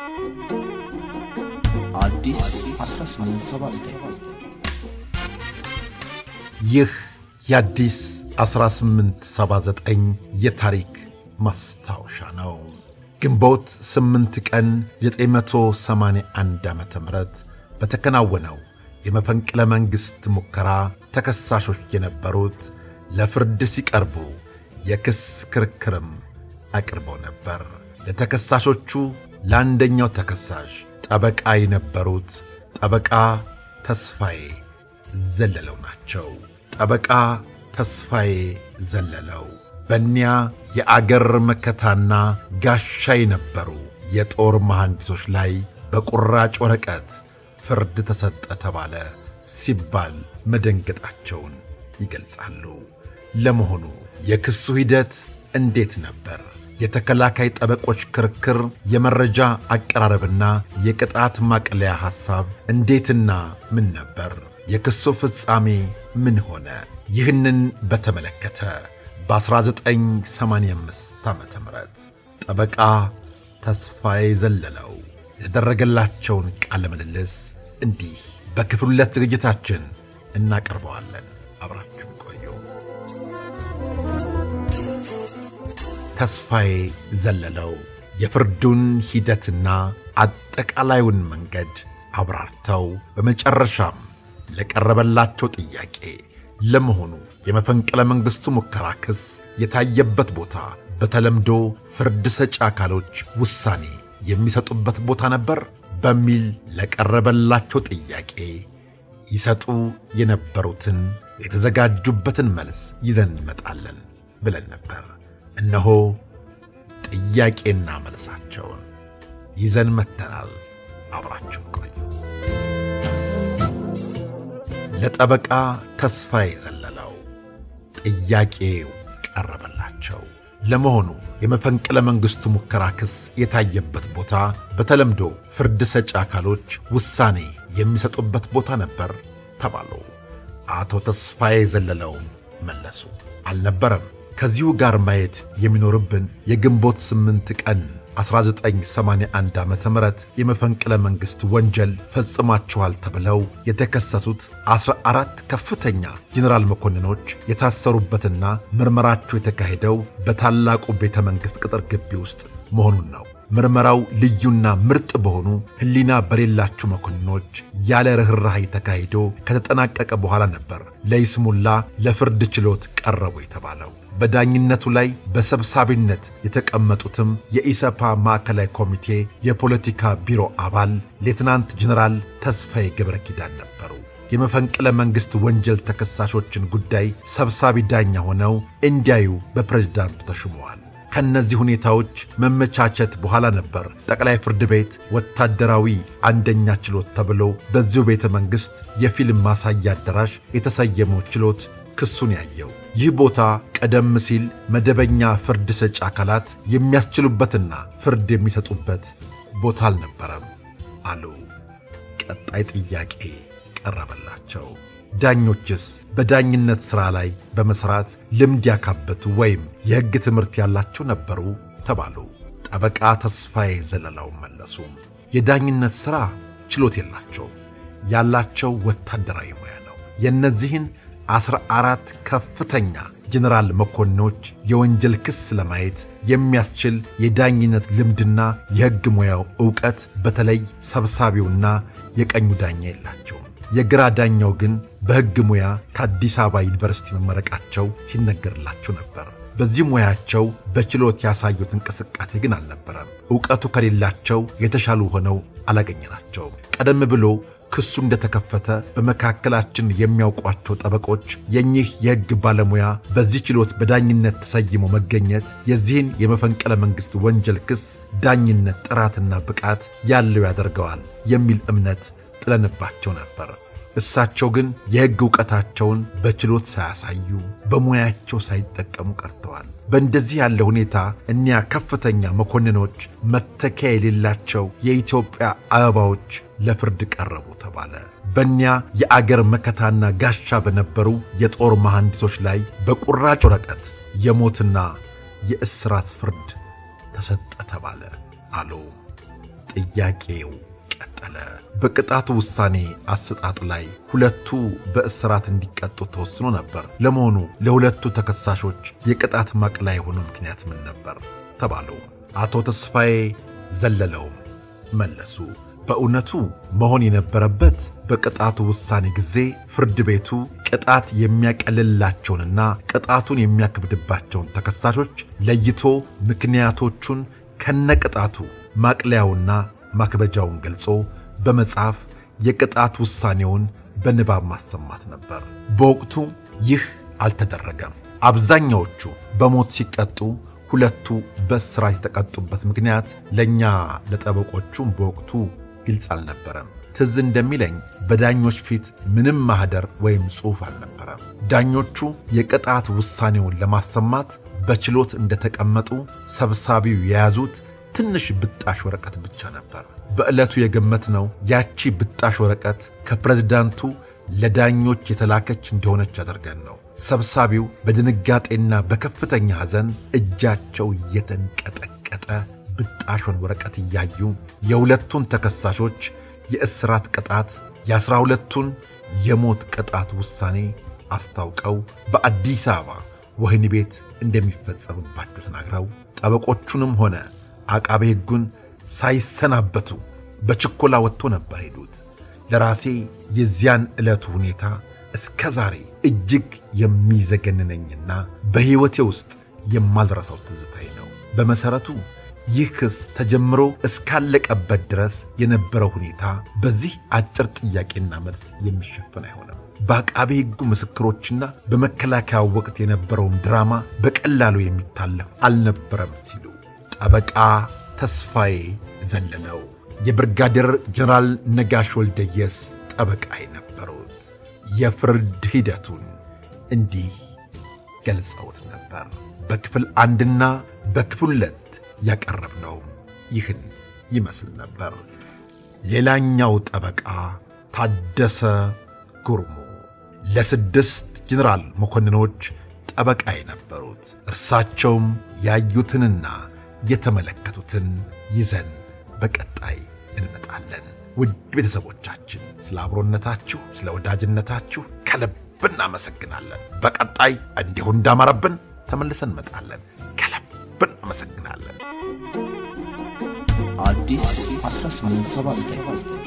አዲስ 1879 ይህ የአዲስ 1879 የታሪክ ማስታወሻ ነው። ግንቦት 8 ቀን 981 ዓ ም በተከናወነው የመፈንቅለ መንግሥት ሙከራ ተከሳሾች የነበሩት ለፍርድ ሲቀርቡ የክስ ክርክርም አቅርበው ነበር። ለተከሳሾቹ ለአንደኛው ተከሳሽ ጠበቃ የነበሩት ጠበቃ ተስፋዬ ዘለለው ናቸው። ጠበቃ ተስፋዬ ዘለለው በእኒያ የአገር መከታና ጋሻ የነበሩ የጦር መሐንዲሶች ላይ በቁራጭ ወረቀት ፍርድ ተሰጠ ተባለ ሲባል መደንገጣቸውን ይገልጻሉ። ለመሆኑ የክሱ ሂደት እንዴት ነበር? የተከላካይ ጠበቆች ክርክር፣ የመረጃ አቀራረብና የቅጣት ማቅለያ ሐሳብ እንዴትና ምን ነበር? የክሱ ፍጻሜ ምን ሆነ? ይህንን በተመለከተ በ1985 ዓ ም ጠበቃ ተስፋዬ ዘለለው ያደረገላቸውን ቃለ ምልልስ እንዲህ በክፍል ሁለት ዝግጅታችን እናቀርበዋለን። አብራችሁ ቆዩ። ተስፋዬ ዘለለው የፍርዱን ሂደትና አጠቃላዩን መንገድ አብራርተው በመጨረሻም ለቀረበላቸው ጥያቄ ለመሆኑ የመፈንቅለ መንግሥቱ ሙከራ ክስ የታየበት ቦታ በተለምዶ ፍርድ ሰጪ አካሎች ውሳኔ የሚሰጡበት ቦታ ነበር በሚል ለቀረበላቸው ጥያቄ ይሰጡ የነበሩትን የተዘጋጁበትን መልስ ይዘን እንመጣለን ብለን ነበር። እነሆ ጥያቄና መልሳቸውን ይዘን መጥተናል። አብራችሁ ቆዩ። ለጠበቃ ተስፋዬ ዘለለው ጥያቄው ቀረበላቸው። ለመሆኑ የመፈንቅለ መንግሥቱ ሙከራ ክስ የታየበት ቦታ በተለምዶ ፍርድ ሰጪ አካሎች ውሳኔ የሚሰጡበት ቦታ ነበር ተባሉ። አቶ ተስፋዬ ዘለለውም መለሱ፣ አልነበረም። ከዚሁ ጋር ማየት የሚኖርብን የግንቦት ስምንት ቀን 1981 ዓ ም የመፈንቅለ መንግሥት ወንጀል ፈጽማችኋል ተብለው የተከሰሱት ዐሥራ አራት ከፍተኛ ጄኔራል መኮንኖች የታሰሩበትና ምርመራቸው የተካሄደው በታላቁ ቤተ መንግሥት ቅጥር ግቢ ውስጥ መሆኑን ነው። ምርመራው ልዩና ምርጥ በሆኑ ሕሊና በሌላቸው መኮንኖች ያለ ርኅራኄ ተካሂዶ ከተጠናቀቀ በኋላ ነበር ለይስሙላ ለፍርድ ችሎት ቀረቡ የተባለው። በዳኝነቱ ላይ በሰብሳቢነት የተቀመጡትም የኢሰፓ ማዕከላዊ ኮሚቴ የፖለቲካ ቢሮ አባል ሌትናንት ጀነራል ተስፋዬ ገብረ ኪዳን ነበሩ። የመፈንቅለ መንግሥት ወንጀል ተከሳሾችን ጉዳይ ሰብሳቢ ዳኛ ሆነው እንዲያዩ በፕሬዝዳንቱ ተሹመዋል። ከእነዚህ ሁኔታዎች መመቻቸት በኋላ ነበር ጠቅላይ ፍርድ ቤት ወታደራዊ አንደኛ ችሎት ተብሎ በዚሁ ቤተ መንግሥት የፊልም ማሳያ አዳራሽ የተሰየመው ችሎት ክሱን ያየው። ይህ ቦታ ቀደም ሲል መደበኛ ፍርድ ሰጪ አካላት የሚያስችሉበትና ፍርድ የሚሰጡበት ቦታ አልነበረም አሉ። ቀጣይ ጥያቄ ቀረበላቸው። ዳኞችስ በዳኝነት ሥራ ላይ በመሥራት ልምድ ያካበቱ ወይም የሕግ ትምህርት ያላቸው ነበሩ ተባሉ። ጠበቃ ተስፋዬ ዘለላው መለሱ። የዳኝነት ሥራ ችሎት የላቸውም። ያላቸው ወታደራዊ ሙያ ነው። የእነዚህን ዐሥራ አራት ከፍተኛ ጄኔራል መኮንኖች የወንጀል ክስ ለማየት የሚያስችል የዳኝነት ልምድና የሕግ ሙያው ዕውቀት በተለይ ሰብሳቢውና የቀኙ ዳኛ የላቸውም። የግራ ዳኛው ግን በሕግ ሙያ ከአዲስ አበባ ዩኒቨርሲቲ መመረቃቸው ሲነገርላቸው ነበር። በዚህ ሙያቸው በችሎት ያሳዩት እንቅስቃሴ ግን አልነበረም። ዕውቀቱ ከሌላቸው የተሻሉ ሆነው አላገኘናቸውም። ቀደም ብሎ ክሱ እንደተከፈተ በመካከላችን የሚያውቋቸው ጠበቆች የኚህ የሕግ ባለሙያ በዚህ ችሎት በዳኝነት ተሰይሞ መገኘት የዚህን የመፈንቅለ መንግሥት ወንጀል ክስ ዳኝነት ጥራትና ብቃት ያለው ያደርገዋል የሚል እምነት ጥለንባቸው ነበር። እሳቸው ግን የሕግ ዕውቀታቸውን በችሎት ሳያሳዩ በሙያቸው ሳይጠቀሙ ቀርተዋል። በእንደዚህ ያለ ሁኔታ እኒያ ከፍተኛ መኮንኖች መተኪያ የሌላቸው የኢትዮጵያ አበባዎች ለፍርድ ቀረቡ ተባለ። በእኒያ የአገር መከታና ጋሻ በነበሩ የጦር መሐንዲሶች ላይ በቁራጭ ወረቀት የሞትና የእስራት ፍርድ ተሰጠ ተባለ አሉ ጥያቄው ቀጠለ። በቅጣቱ ውሳኔ አሰጣጥ ላይ ሁለቱ በእስራት እንዲቀጡ ተወስኖ ነበር። ለመሆኑ ለሁለቱ ተከሳሾች የቅጣት ማቅለያ የሆነው ምክንያት ምን ነበር ተባሉ። አቶ ተስፋዬ ዘለለውም መለሱ። በእውነቱ መሆን የነበረበት በቅጣቱ ውሳኔ ጊዜ ፍርድ ቤቱ ቅጣት የሚያቀልላቸውንና ቅጣቱን የሚያክብድባቸውን ተከሳሾች ለይቶ ምክንያቶቹን ከነቅጣቱ ማቅለያውና ማክበጃውን ገልጾ በመጽሐፍ የቅጣት ውሳኔውን በንባብ ማሰማት ነበር። በወቅቱ ይህ አልተደረገም። አብዛኛዎቹ በሞት ሲቀጡ ሁለቱ በእስራት የተቀጡበት ምክንያት ለእኛ ለጠበቆቹም በወቅቱ ግልጽ አልነበረም። ትዝ እንደሚለኝ በዳኞች ፊት ምንም ማኅደር ወይም ጽሑፍ አልነበረም። ዳኞቹ የቅጣት ውሳኔውን ለማሰማት በችሎት እንደተቀመጡ ሰብሳቢው የያዙት ትንሽ ብጣሽ ወረቀት ብቻ ነበር። በዕለቱ የገመትነው ያቺ ብጣሽ ወረቀት ከፕሬዝዳንቱ ለዳኞች የተላከች እንደሆነች አድርገን ነው። ሰብሳቢው በድንጋጤና በከፍተኛ ሐዘን እጃቸው እየተንቀጠቀጠ ብጣሿን ወረቀት እያዩ የሁለቱን ተከሳሾች የእስራት ቅጣት የአሥራ ሁለቱን የሞት ቅጣት ውሳኔ አስታውቀው በአዲስ አበባ ወህኒ ቤት እንደሚፈጸምባቸው ተናግረው ጠበቆቹንም ሆነ አቃቤ ሕጉን ሳይሰናበቱ በችኮላ ወጥቶ ነበር ሄዱት። ለራሴ የዚያን ዕለቱ ሁኔታ እስከ ዛሬ እጅግ የሚዘገንነኝና በሕይወቴ ውስጥ የማልረሳው ትዝታዬ ነው። በመሠረቱ ይህ ክስ ተጀምሮ እስካለቀበት ድረስ የነበረው ሁኔታ በዚህ አጭር ጥያቄና መልስ የሚሸፈን አይሆንም። በአቃቤ ሕጉ ምስክሮችና በመከላከያው ወቅት የነበረውን ድራማ በቀላሉ የሚታለፍ አልነበረም ሲሉ ጠበቃ ተስፋዬ ዘለለው የብርጋዴር ጀነራል ነጋሽ ወልደየስ ጠበቃ የነበሩት የፍርድ ሂደቱን እንዲህ ገልጸውት ነበር። በክፍል አንድና በክፍል ሁለት ያቀረብነው ይህን ይመስል ነበር። ሌላኛው ጠበቃ ታደሰ ጉርሙ ለስድስት ጀነራል መኮንኖች ጠበቃ የነበሩት እርሳቸውም ያዩትንና የተመለከቱትን ይዘን በቀጣይ እንመጣለን። ውድ ቤተሰቦቻችን ስለ አብሮነታችሁ፣ ስለ ወዳጅነታችሁ ከልብ እናመሰግናለን። በቀጣይ እንዲሁ እንዳማረብን ተመልሰን እንመጣለን። ከልብ እናመሰግናለን። አዲስ 1879